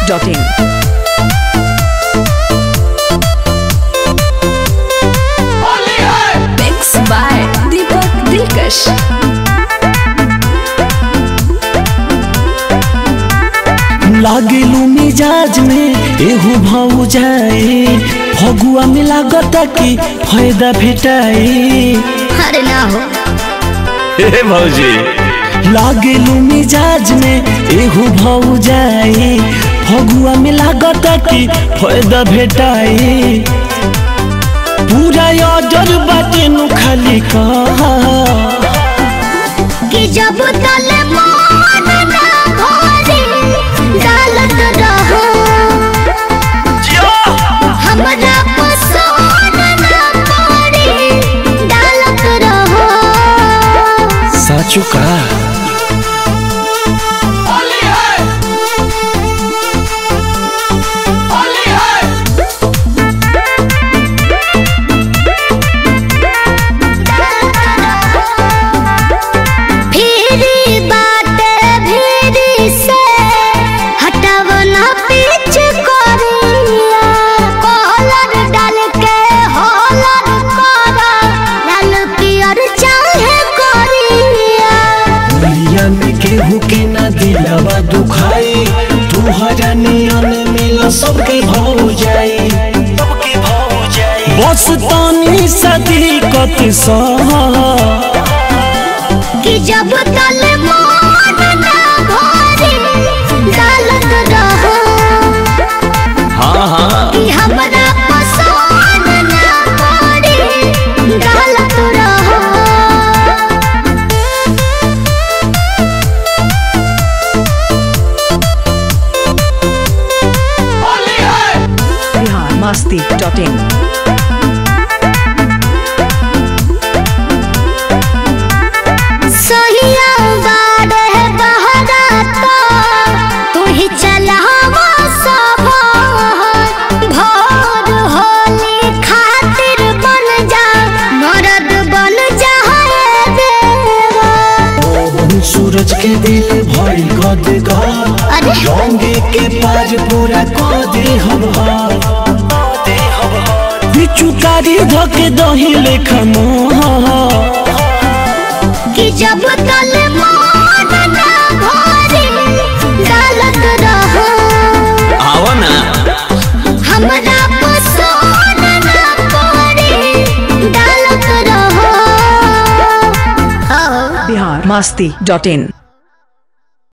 masti.in. Mix by Deepak Dilkash. लागेलू मिजाज में एहू भाऊ जाए फगुआ में लागता कि फायदा भेटाए अरे ना हो हे भौजी लागेलू मिजाज में एहू भाऊ जाए फगुआ में लागता कि फायदा भेटाए पूरा ऑर्डर बाटे नु खाली कहा कि जब तल मन ना भरे डालत रहो हमरा पसंद ना पड़े डालत रहो साचू का फिरी बाटे फिरी से हटाव ना पीछ करिया कॉलर डाल के हॉलर करा लाल पियर चाहे करिया दुनिया में केहू के ना दिलवा दुखाई तुहरा नियन मिल सबके भाव जाई सबके भाव जाई बस तानी सदी कत सहा कि जब तल मन ना भरे डालत रहो हाँ हाँ कि हमरा पसंद ना पड़े डालत रहो Bihar masti.in. सहिया बाड़े बहरा तो तू ही चलावा सब भोर होली खातिर बन जा मरद बन जा रे देवा सूरज के दिल भई गद गा अरे रंगे के पार पूरा को दे हम बिचुकारी धके दही लेखा मोहा कि जब तल मन ना भरे डालत रहो आवा ना हमरा पसंद ना पड़े डालत रहो Bihar masti.in.